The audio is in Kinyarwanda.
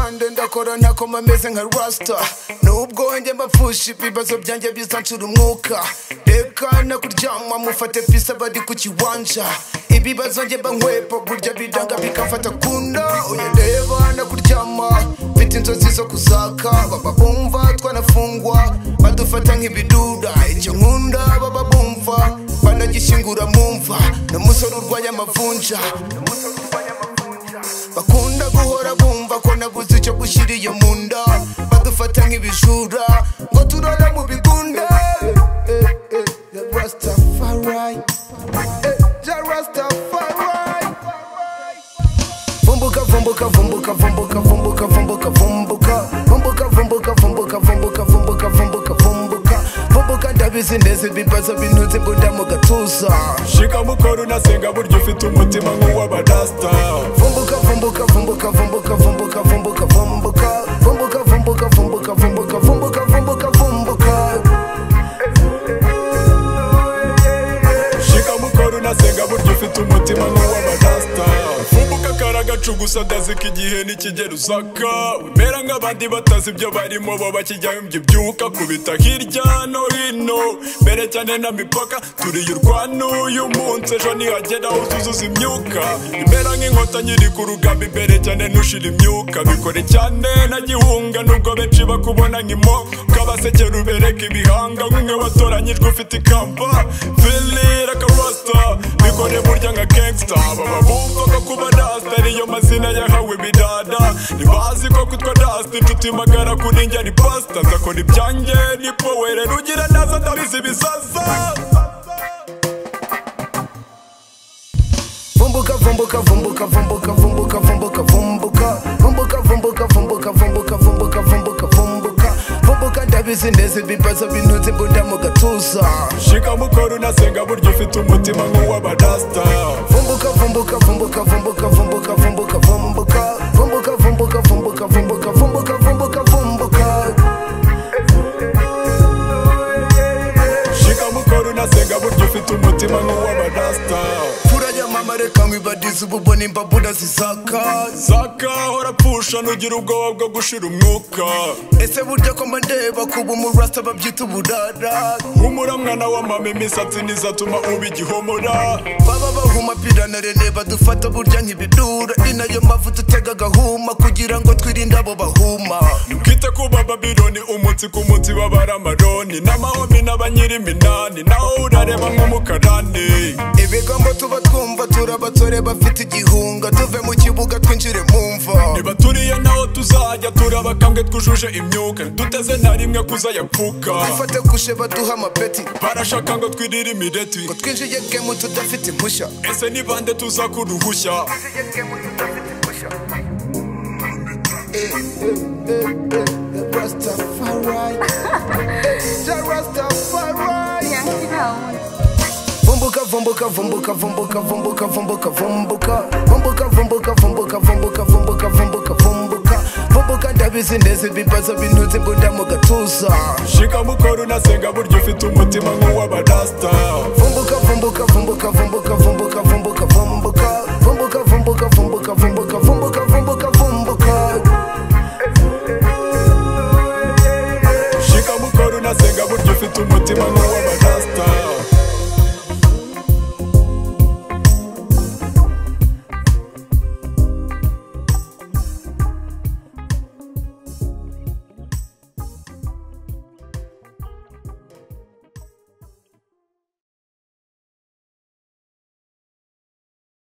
agakorana ko ameze nka rasita nubwo njye mbapfusha ibibazo byanjye bizancura umwuka reka nakuryama mufate pisa bari ku kiwanja ibibazo njye mba burya bidanga bikamfata kuno uyu ndeba nakuryama mfite inzozi zo kuzaka baba bumva twanafungwa badufata nk'ibidura icyo nkunda baba bumva banagishyingura mu mva n'umusore urwanya amavunja bakunda guhora bumva ko naguze icyo gushyira iyo mu nda badufata nk'ibijura ngo turara mu bigunda Eh, eh, eh, the Rastafari. Eh, the Rastafari. Vumbuka, vumbuka, vumbuka, vumbuka, vumbuka, vumbuka, vumbuka. Vumbuka, vumbuka, vumbuka, vumbuka, vumbuka, vumbuka, vumbuka. Vumbuka, ndabizi neza ibibazo bintuze imbunda mu gatuza shika mukoro unasenga burya ufite umutima nk'uw'abarasta Vumbuka, vumbuka, vumbuka, vumbuka, vumbuka, vumbuka, vumbuka. Vumbuka, vumbuka, vumbuka, vumbuka, vumbuka, vumbuka, vumbuka. shika mukoro unasenga burya ufite umutima nk'uw'abarasta mvubuka akaragacu gusa ndazika igihe nikigera uzaka wemera nk'abandi batazi ibyo barimo bo bakijyahombye ibyuka kubita hirya no hino mbere cyane na mipaka turiye urwano uyu munsi ejo nihagera aho tuzuza imyuka imera nk'inkota nyiri ku rugamba imbere cyane ntushira imyuka bikore cyane na gihunga nubwo benshi bakubona nk'imo kabasekera ubereka ibihanga nk'umwe watoranyijwe ufite ikamba filira akarasta bikore burya nka gangsta baba bumva ko kuba rasta ariyo mazina yahawe bidada ntibazi ko kutwa rasta inshuti magara kuri njye ni pasta ndakora ibyanjye ni powere rugira naza ndabizi ibisaza Vumbuka, vumbuka, vumbuka, vumbuka, vumbuka, vumbuka, vumbuka. Vumbuka, vumbuka, vumbuka, vumbuka, vumbuka, vumbuka, vumbuka. Vumbuka, ndabizi neza ibibazo bintuze imbunda mu gatuza shika mukoro unasenga burya ufite umutima nk'uw'abarasta Vumbuka, vumbuka, vumbuka, vumbuka, vumbuka, vumbuka, vumbuka. Vumbuka, vumbuka, vumbuka, vumbuka, vumbuka, vumbuka, vumbuka. shika mukoro unasenga burya ufite umutima nk'uw'abarasta Furaya mama, reka nkwibadize ububoni imbabura zizaka saka horapfusha ntugira ubwoba bwo gushira umwuka ese burya ko mba ndeba kuba umurasta babyita uburara humura mwana wa mama imisatsi ntizatuma uba igihomora baba bahuma pirana rene badufata burya nk'ibidura ni nayo mpamvu dutega agahuma kugira ngo twirinde abo bahuma Kwite ku bababironi umunsi ku munsi babara amaroni n'amahomi n'abanyiri iminani naho urareba nk'umukarani ibigambo tuba twumva turi abasore bafite igihunga tuve mu kibuga twinjire mu mva niba turiye naho tuzajya turabakambwe twujuje imyuka duteze na rimwe kuzayapfuka dufate gushe baduha amapeti barashaka ngo twirire imireti ngo twinjiye gemu tudafite impushya ese ni bande tuza ku ruhushya Rastafari, Rastafari. Yeah, Vumbuka, vumbuka, vumbuka, vumbuka, vumbuka, vumbuka, vumbuka. Vumbuka, vumbuka, vumbuka, vumbuka, vumbuka, vumbuka, vumbuka. Vumbuka, ndabizi neza ibibazo bintuze imbunda mu gatuza shika mukoro unasenga burya ufite umutima nk'uw'abarasta Vumbuka, vumbuka, vumbuka, vumbuka, vumbuka, vumbuka, vumbuka.